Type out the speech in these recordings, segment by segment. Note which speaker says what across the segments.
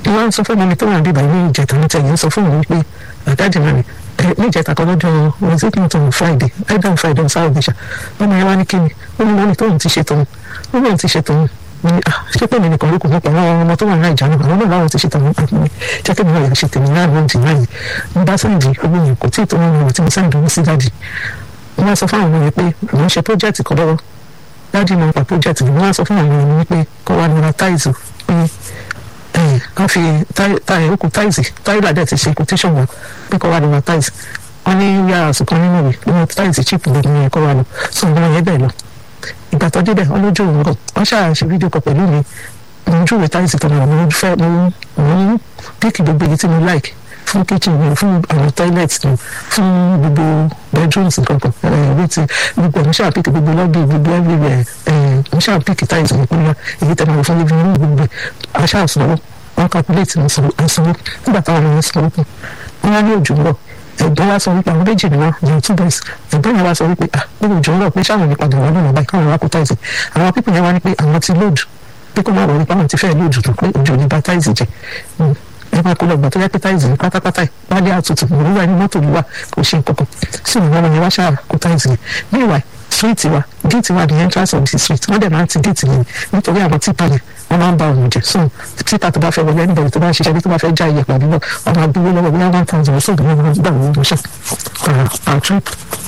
Speaker 1: ìwọ sọ fún mi tó wà bíbá ní ìjẹta ní tẹ̀yìn sọ fún mi pé àdájì náà ni ní ìjẹta kan lọ́jọ́ was it not on friday either on friday or saturday ṣá ọmọ yẹn wá ní kíni ó ní mọ́ni tóun ti ṣe tóun ó ní òun ti ṣe tóun mo ní ah ṣé pé mi nìkan ló kù mọ́ pẹ̀lú àwọn ọmọ tó wà ní ìjà náà àwọn náà láwọn ti ṣe tòun àti mi jẹ́ kí mi náà yà ṣe tèmi náà ló ń jì láàyè mo bá sẹ́ǹdì owó yẹn kò tí ì tó wọn lọ tí mo sẹ́ǹdì owó sí dáàdì wọ́n á sọ fún àwọn ọmọ yẹn pé àwọn ṣe project kan lọ́wọ́ dáàdì máa ń pa project yìí wọ́n á sọ fún àwọn ọmọ yẹn pé kọ́ wa nira táìsì pé wọ́n fi okùn táìsì táìlà dẹ̀ ti ṣe quotation wọn pé kọ́ wa nira táìsì wọ́n ní yàrá àsùnkàn nínú ìwé ní táìsì chip lórí yẹn kọ́ wa lọ sọ ọmọ yẹn bẹ́ẹ̀ lọ ìgbà tó débẹ̀ wọ́n lójú òun rọ̀ wọ́n ṣáà ṣe fídíò kan pẹ̀lú mi mo ojú ìwé táìsì tó náà mo fẹ́ mo mo píkì gbogbo èyí tí mo like fún kitchen mi fún àwọn toilet mi fún gbogbo bedrooms nǹkan kan ẹ̀ẹ́dì tí gbogbo mo ṣáà píkì gbogbo lobby gbogbo everywhere ẹ̀ẹ́ mo ṣáà píkì táìsì mi kúnlá èyí tẹ̀ máa fún living room gbogbo a ṣáà sanwó wọ́n calculate mo sanwó nígbà táwọn ọmọ yẹn sanwó kù wọ́n wá ní òjò ń bọ̀ ẹ̀gbọ́n wa sọ wípé àwọn méjì ni wọn ní two boys ẹ̀gbọ́n yẹn wa sọ wípé ah bí òjò ń rọ̀ pé sáwọn nípadà wọn lọ́nà báyìí káwọn wá kó táìsì àwọn pípọ̀ yẹn wá ní pé àwọn ti lóòdù pé kó má wọ̀ wípé àwọn ti fẹ́ lóòdù tó pé òjò ní bá táìsì jẹ ẹ máa kó lọ gbà tó yẹ pé táìsì ní pátápátá ẹ wálé àtútù òwúrọ̀ ẹni mọ́tò ló wà kò ṣe nǹkan kan sí ìwọ̀n ọmọ yẹn wá ṣáà kó táìsì yẹn ní ìwà street wa gate wa the entrance of the street wọ́n dẹ̀ máa ń ti gate yẹn nítorí àwọn típa yẹn wọ́n máa ń ba òun jẹ so títa tó bá fẹ́ wọlé anybody tó bá ń ṣiṣẹ́ bí tó bá fẹ́ já iye pàdé náà wọ́n máa gbowó lọ́wọ́ bóyá one thousand or so ní wọ́n gbà wọ́n lọ́sẹ̀ per trip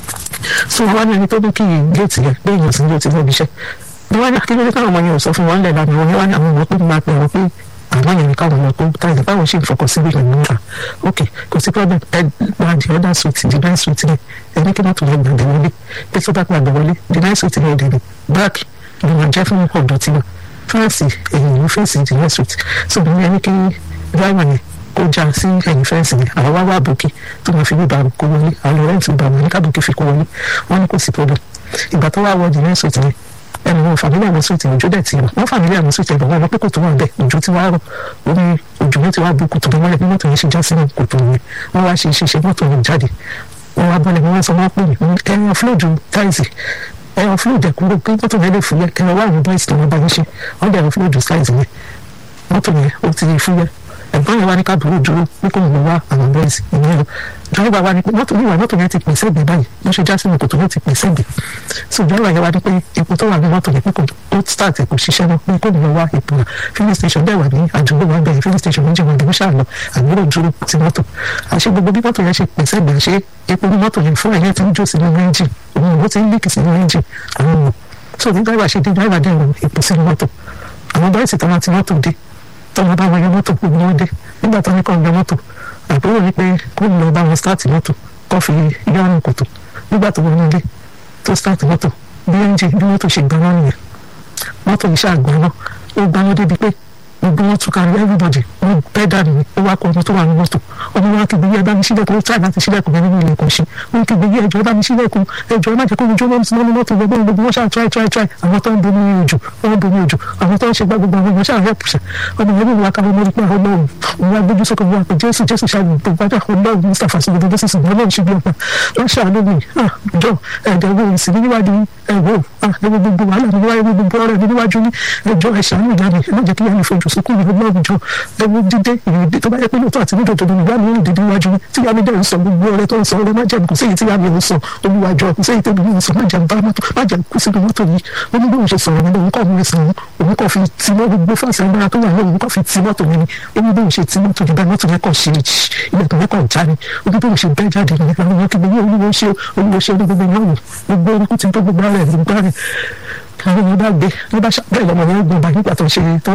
Speaker 1: so wọ́n wá ní ẹni tó ní kí gate yẹn pé èèyàn sì ń lò tí wọ́n bí iṣẹ́ bí wọ́n ní akíndélé káwọn ọmọ yẹn ò sọ fún wọn lẹ̀ lánàá wọn wá ní àwọn ọmọ pé máa pè wọ́n pé àwọn yẹn káwọn ọmọ tó táyà báwọn ṣe ń fọkàn sí ìgbà níta ok kò sí problem ẹ gba the other suite the nice suite yẹn ẹ ní kí wọ́n tún lọ gbàgbé wọlé pé tó bá gbàgbé wọlé the nice suite yẹn dẹ̀ báàkì ló máa jẹ́ fún ọ̀dọ̀ tiwọn fẹ́ǹsì ẹ̀yìn ló fẹ́ǹsì the nice suite so bí wọ́n ní kí driver yẹn kó já sí ẹ̀yìn fẹ́ǹsì yẹn àwọn wá wá àbòkí tó máa fi bí bàrù kó wọlé àwọn rẹ́ǹtì bàrù ní kábòkí fi kó wọlé wọ́n ní kò sí problem ìgbà tó wá wọ the nice suite yẹn ẹnu wọn fàmílì àwọn sóòtì òjò dẹ̀ ti rọ̀ wọ́n fàmílì àwọn sóòtì ẹ̀bọ̀ wọn lọ pé kòtò wà bẹ́ẹ̀ òjò ti wá rọ̀ omi òjò wọn ti wá bu kòtò wọn lẹ̀ bí mọ́tò yẹn ṣe já sínú kòtò yẹn wọ́n wá ṣe ṣe mọ́tò yẹn jáde wọ́n wá bọ́lẹ̀ wọ́n sọ wọ́n pè mí ẹ̀rọ fúlòdù táìsì ẹ̀rọ fúlòdù ẹ̀kúrò pé mọ́tò yẹn lè fúyẹ́ ẹ̀rọ wà ní bọ́ìsì tó wọ́n bá yín ṣe wọ́n dẹ̀ ẹ̀rọ fúlòdù táìsì yẹn mọ́tò yẹn ó ti fúyẹ́ ẹ̀gbọ́n yẹn wá ní káàbùrú dúró pé kò ní wá àwọn bọ́ìsì ìyẹn lọ dọ́rọ́bà wa ni pé mọ́tò níwà mọ́tò yẹn ti pèsè ẹ̀gbẹ́ báyìí wọ́n ṣe já sínú kòtò yẹn ti pèsè ẹ̀gbẹ́ so dọ́rọ́bà yẹn wá ní pé epo tó wà ní mọ́tò yẹn pé kò tó start ẹ̀ kò ṣiṣẹ́ náà pé kò ní lọ wá epo rà filling station bẹ́ẹ̀ wà ní àdúgbò wa bẹ́ẹ̀ filling station méjì wọn ìdìbò ṣáà lọ àgbúrò dúró ti mọ́tò àṣẹ gbogbo bí mọ́tò yẹn ṣe pèsè ẹ̀gbẹ́ ṣe epo ní mọ́tò yẹn fún ẹ̀yẹ ti ń jó sínú ẹ́ńjìn òun ò ti ń líkì sínú ẹ́ńjìn àwọn ọmọ so bí dọ́rọ́bà ṣe dé dọ́rọ́bà dẹ̀ lọ epo sínú mọ́tò àwọn bọ́ìsì tó máa ti mọ́tò dé tọ́mọ bá wọn yọ mọ́tò gbogbo wọn dé nígbà tó ní kọ́ yọ mọ́tò àbúrò ní pé kó lọ bá wọn start mọ́tò kó fi yọrùn kòtò nígbà tó wọnú ilé tó start mọ́tò bí ẹ́ńjì bí mọ́tò ṣe gbaná nìyẹn mọ́tò yìí ṣàgbọ́n ó gbaná débi pé gbogbo wọn tún kárí everybody wọn bẹ́ẹ̀ dànù ní ó wá kọ ọmọ tó wà ní mọ́tò ọmọ wa kìgbé yẹ bá mi sílẹ̀kùn ó tíráì láti sílẹ̀kùn bẹ́ẹ̀ nínú ilẹ̀kùn ṣe wọn kìgbé yẹ ẹjọ́ bá mi sílẹ̀kùn ẹjọ́ má jẹ́ kó ojú ọmọ sínú mọ́tò gbogbo gbogbo wọn ṣáà tíráì tíráì tíráì àwọn tó ń bomi òjò wọn bomi òjò àwọn tó ń ṣe gbá gbogbo àwọn èèyàn ṣáà rẹ́pù ṣe ọmọ yẹn nínú akáwọn ọmọ nípa ọlọ́run òun wá gbójú sókè wọn pé jésù jésù ṣáàbù gbogbo ajá ọlọ́run mustapha sí gbogbo jésù sì ọlọ́run ṣe bí ọ̀pá wọn ṣàánú mi jọ ẹ̀jẹ̀ wo ìsìn níwájú ẹ̀wọ̀ ẹ̀wọ̀ gbogbo wàhálà mi níwájú gbogbo ọ̀rẹ́ mi níwájú ní ẹjọ́ ẹ̀ṣánú ìyá mi ẹ̀ má jẹ́ kí ìyá mi fojú sunkún mi lọ́wọ́ jọ ẹwọ dídé ìrìndé tó bá yẹ pé lóòótọ́ àti nídòdò ni ìyá mi ń dìde níwájú tí ìyá mi dẹ̀ ń sọ gbogbo ọ̀rẹ́ tó ń sọ ọ̀rẹ́ má jẹun kò séyìí tí ìyá mi ń sọ olúwàjọ kò séyìí tẹ́bi mi ń sọ má jẹun bá mọ́tò má jẹun kú sínú mọ́tò yìí ó ní bóun ṣe sọ̀rọ̀ mi lòun kọ́ mi sàn òun kọ́ fi ti mọ́ gbogbo fáṣẹ agbára tó wà lóun kọ́ fi ti mọ́tò mi ni ó ní bóun ṣe ti mọ́tò yìí bá mọ́tò yẹn kàn ṣe ilẹ̀kùn yẹn kàn já ni ó ní bóun ṣe bẹ́ẹ̀ jáde ní àwọn ọmọ kí gbogbo olúwo ṣe olúwo ṣe gbogbo ìyàwó gbogbo orúkú ti tó gbogbo ara ẹ̀ gbogbo ara ẹ̀ àwọn ọmọ bá gbé ló bá bẹ́ẹ̀ lọ́mọ yẹn gbọ́n bá nígbà tó ṣe tó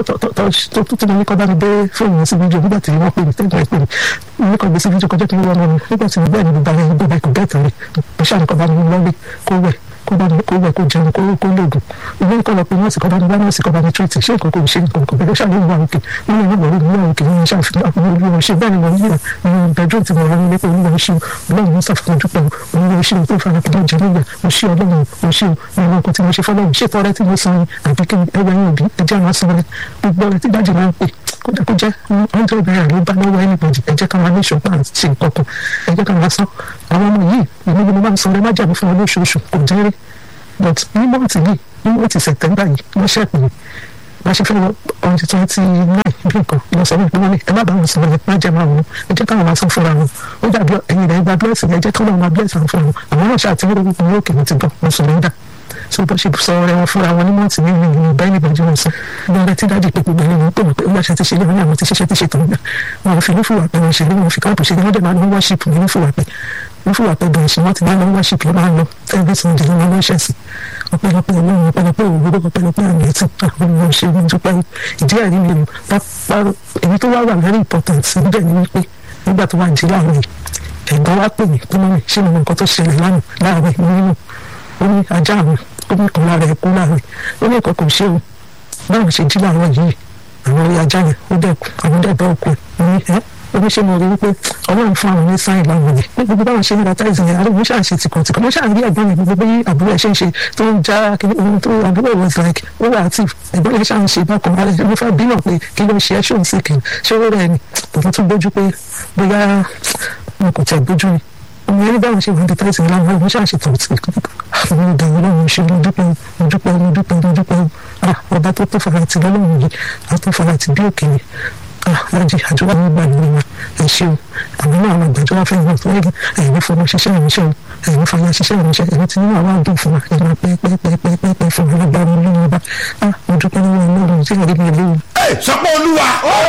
Speaker 1: tó tó ní kọ́ bá mi gbé fóònù yẹn sí fídíò nígbà tí wọ́n pè mí tẹ́gbọ̀n ẹ̀ pè mí ní kọ́ gbé sí fídíò kọjá tó ń wọ́n mọ́ mi nígbà tí bẹ́ẹ̀ ni gbogbo àwọn ẹgbẹ́ bá kò bẹ́ẹ̀ tẹ̀lé mo ṣàní kọ́ bá mi lọ́lé kó wẹ̀ kó bá mi kó wẹ̀ kó jẹun kó kó lóògùn ìwé kọ́ lọ pé nọ́ọ̀sì kọ́ bá mi bá nọ́ọ̀sì kọ́ bá mi tírètì ṣé nǹkan kò ṣe nǹkan kò bẹ̀rẹ̀ ṣàlẹ́ ìwà òkè wọ́n lè nígbà olóògùn ìwà òkè nínú ṣàfihàn àwọn olùwà ṣe bẹ́ẹ̀ ni mo nílò ní bẹ̀dúrò tí mo rọ nílé pé olúwa ṣe ọlọ́run mo ṣàfihàn dúpẹ́ olúwa ṣe tó fara kí lọ́ọ́ jẹ nígbà mo ṣe ọlọ́run mo ṣe ìwọ̀n nǹkan tí mo ṣe fọlọ́run ṣé tọrẹ tí mo san àbí kí ẹwà yín òbí ẹjẹ́ àwọn san rẹ gbogbo ọ̀rẹ́ tí dájú máa ń pè kódà kó jẹ́ ọjọ́ ìbẹ̀rẹ̀ ló bá lọ́wọ́ anybody ẹ jẹ́ ká máa ní ṣọ́pá ṣe nǹkan kan ẹ jẹ́ ká máa san àwọn ọmọ yìí ìlú ni mo máa ń san rẹ má jàbọ̀ fún wọn lóṣooṣù kò jẹ́ rí but ní mọ́ọ̀tì yìí ní mọ́ọ̀tì sẹ̀tẹ́mbà yìí wọ́n ṣẹ̀pẹ̀ bá ṣe fẹ́ lọ ọ̀hún ti twenty nine bí nǹkan lọ sọ wípé wọ́n ní ẹ má bá wọn sọ̀rọ̀ ẹ má jẹ́ máa wọn ẹ jẹ́ káwọn máa sọ fúnra wọn ó dàbí ẹ̀yin rẹ̀ gba blessing ẹ jẹ́ káwọn máa bless àwọn fúnra wọn àwọn náà ṣáà ti rí orúkọ wọn òkè wọn ti gbọ́ wọn sọ̀rọ̀ dà so bó ṣe sọ ọ̀rẹ́ wọn fúnra wọn ní mọ́ọ̀tì ní ìlú ìlú bẹ́ẹ̀ nígbà jẹun sọ lọ́rẹ́ tí dájú pé gbogbo ẹni wọn pè wọ́n pé ó yàtọ̀ ti ṣe lé wọn ní àwọn ti ṣiṣẹ́ ti ṣe tòun náà wọn fi nífùwà pé wọn ṣe lé wọn fi káàpù ṣe lé wọn dẹ̀ máa ń worship ní nífùwà pé nífùwà pé bẹ̀rẹ̀ ṣe wọ́n ti máa ń worship ló máa ń lọ every sunday ló máa ń ṣẹ̀ sí ọpẹ́lọpẹ́ Ọlọ́run ọpẹ́lọpẹ́ òwúrọ̀ ọpẹ́lọpẹ́ àmì ẹtì àwọn ọmọ ṣe ní dúpẹ́ ìdí ẹ̀rí mi lò pápá èyí tó wá wà very important níbẹ̀ ni wípé nígbà tó wà jí láàárọ̀ yìí ẹ̀gbọ́n wá pè mí pé mọ́mí ṣé mo mọ nǹkan tó ṣẹlẹ̀ lánàá láàárọ̀ nínú ó ní ajá àwọn ó ní kan lára ẹ̀kú láàárọ̀ ó ní nǹkan kò ṣe o báwọn ṣe jí láàárọ̀ yìí àwọn orí ajá yẹn ó dẹ̀kú àwọn dẹ̀bẹ̀ òkú ẹ̀ ní ẹ́ oníṣẹ́ mo rí wípé ọlọ́run fún àwọn ní sáyìn láwọn yẹn ní gbogbo báwọn ṣe ń baptize yẹn àrùn wọn ṣàṣe tìkọ̀tìkọ̀ wọn ṣàrí ẹ̀gbọ́n mi gbogbo bí àbúrò ẹ̀ ṣe ń ṣe tó ń já kíní ohun tó àbúrò was like ó wà active ẹ̀gbọ́n yẹn ṣàn ṣe bákan ara ẹ̀ ló fẹ́ bí náà pé kí ló ń ṣe ẹ́ ṣó ń sì kì í ṣé ó rẹ̀ ni òun tún gbójú pé bóyá wọn kò tẹ̀ gbójú ni ọmọ yẹn báwọn ṣe wọn baptize yẹn láwọn wọn ṣàṣe tìkọ̀tìkọ̀ àwọn ọ̀dà ọlọ́run ṣe mo dúpẹ́ mo dúpẹ́ mo dúpẹ́ mo dúpẹ́ ọba tó tó farati lọ́lọ́run yìí a tó farati bí òkè ni láti àdúrà ní gbà nínú wa ẹ ṣeun àwọn náà àwọn àgbàjọ wa fẹ́ wọn tó ẹgbẹ́ ẹ̀yìn fọmọ ṣiṣẹ́ ìránṣẹ́ o ẹ̀yìn fọmọ ṣiṣẹ́ ìránṣẹ́ ẹ̀yìn tí nínú àwọn àdùn fún wa ẹ̀yìn pẹ́ẹ́pẹ́ẹ́pẹ́ẹ́pẹ́ fún wa lágbára olóyún ọba a mo dúpẹ́ lọ́wọ́ ọlọ́run tí ẹ̀rí mi léwu.
Speaker 2: ẹ sọpọ olúwa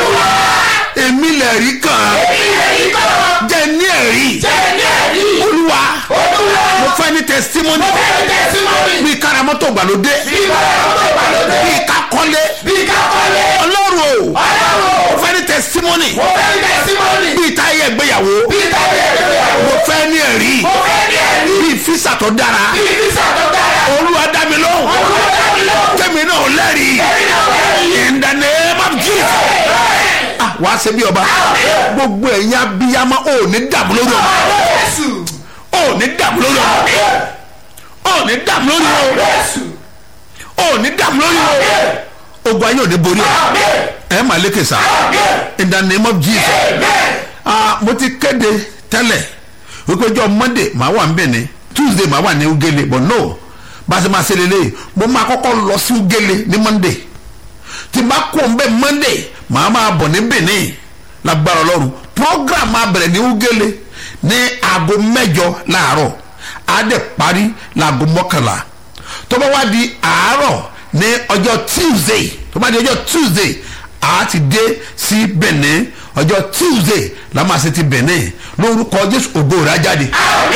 Speaker 2: èmi lè rí kan jẹ ní ẹ̀rí olúwa mo fẹ́ ní testimony bí karamọ́tò gbàlódé bí kakọ́lé ọlọ́run o mo fẹ́ ní testimony bí táyé ìgbéyàwó mo fẹ́ ní ẹ̀rí bí físà tó dára olúwa dá mi lóhùn kẹ́mi náà lẹ́rìí in the name of Jesus ah wà á ṣe bí ọba gbogbo ẹ̀yin abiyamọ ò ní dààmú lórí ọmọ ò ní dààmú lórí ọmọ ò ní dààmú lórí ọmọ ò ní dààmú lórí ọmọ ogun ayé ò ní borí ẹ ẹ máa lékè sá in the name of Jesus ah mo ti kéde tẹ́lẹ̀ wípé ọjọ́ Monday màá wà níbẹ̀ ni Tuesday màá wà ní Ugele but no bá a ṣe máa ṣe lélẹ̀ mo máa kọ́kọ́ lọ sí Ugele ní Monday tí n bá kó n bẹ Monday màá máa bọ̀ ní Benin lágbára Ọlọ́run program máa bẹ̀rẹ̀ ní Ugele ní aago mẹ́jọ láàárọ̀ á dẹ̀ parí láago mọ́kànlá tó bá wá di àárọ̀ ní ọjọ́ Tuesday tó bá di ọjọ́ Tuesday a ti dé sí Benin ọjọ́ Tuesday la máa ṣe ti Benin lórúkọ Jésù ògo rẹ̀ á jáde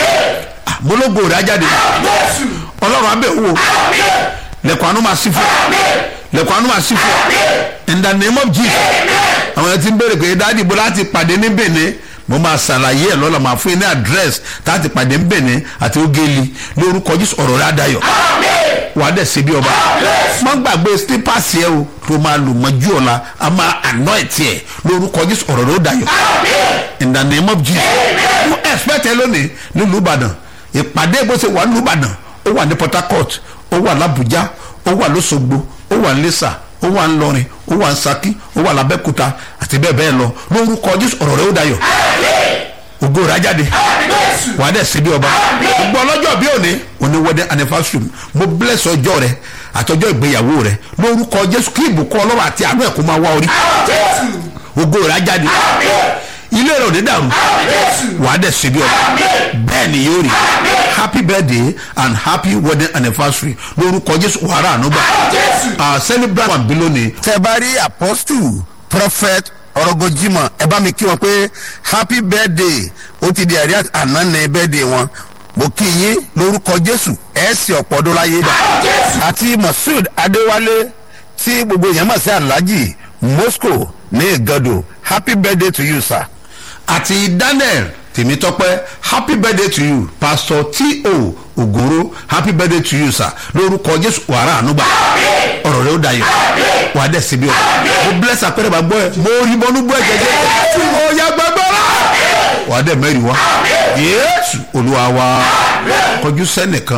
Speaker 2: mo lógo rẹ̀ á jáde Ọlọ́run abẹ́ wò lẹ́kọ̀ọ́ àánú máa sí fún lẹ́kọ̀ọ́ àánú máa sí fún in the name of Jesus àwọn ẹni tí ń béèrè pé dáàdì bó láti pàdé ní Benin mo máa ṣàlàyé ẹ̀ lọ́la máa fún yín ní àdírẹ́sì láti pàdé ní Benin àti Ogeli lórúkọ Jésù ọ̀rọ̀ rẹ̀ á dayọ̀ wà á dẹ̀ ṣe bí ọba má gbàgbé slippers yẹ o tó máa lò mọ́jú ọ̀la a máa anoint yẹ lórúkọ Jésù ọ̀rọ̀ rẹ̀ ó dayọ̀ in the name of Jesus mo expect ẹ lónìí nílùú Ìbàdàn ìpàdé bó ṣe wà nílùú Ìbàdàn ó wà ní Port Harcourt ó wà l'Abuja ó wà l'Óṣogbo ó wà ní Iléṣà ó wà ní Ìlọrin ó wà ní Ṣakí ó wà l'Abẹ́òkúta àti bẹ́ẹ̀ bẹ́ẹ̀ lọ lórúkọ Jésù ọ̀rọ̀ rẹ̀ ó dayọ̀ ògo rẹ̀ á jáde wà á dẹ̀ ṣe bí ọba gbogbo ọlọ́jọ́ bí òní òní wedding anniversary mo bless ọjọ́ rẹ àtọjọ́ ìgbéyàwó rẹ lórúkọ Jésù kí ìbùkún Ọlọ́run àti àánú ẹ̀ kó máa wá orí ògo rẹ̀ á jáde ilé rẹ̀ ò ní dàrú wà á dẹ̀ ṣe bí ọba bẹ́ẹ̀ ni yóò rí happy birthday and happy wedding anniversary lórúkọ Jésù wàrà ànúgbà celebrate one bilóni.
Speaker 3: tẹ bá rí apostle prophet ọ̀rọ̀gọ́jìmọ̀ ẹ bá mi kí wọn pé happy birthday ó ti di àrí àná ní birthday wọn mo kí yín lórúkọ jésù ẹ sì ọ̀pọ̀ ọdún láyé dà àti moshood adéwálé tí gbogbo èèyàn mọ̀ sí alhaji moscow ní ìgàdò happy birthday to you sir.
Speaker 2: àti daniel tèmítọ́pẹ́ happy birthday to you pastor t.o. ògòrò happy birthday to you sir lórúkọ jésù wàrà ànúgbà ọ̀rọ̀ rẹ̀ ó dayọ̀ wà á dẹ̀ síbi ọ̀ mo bless apẹ̀rẹ̀ bá gbọ́ ẹ mo rí bọ́nú gbọ́ ẹ jẹjẹ ó yá gbàgbọ́ra wà á dẹ̀ mẹ́rin wá yéésù olúwa wa kọjú sẹ́nìkan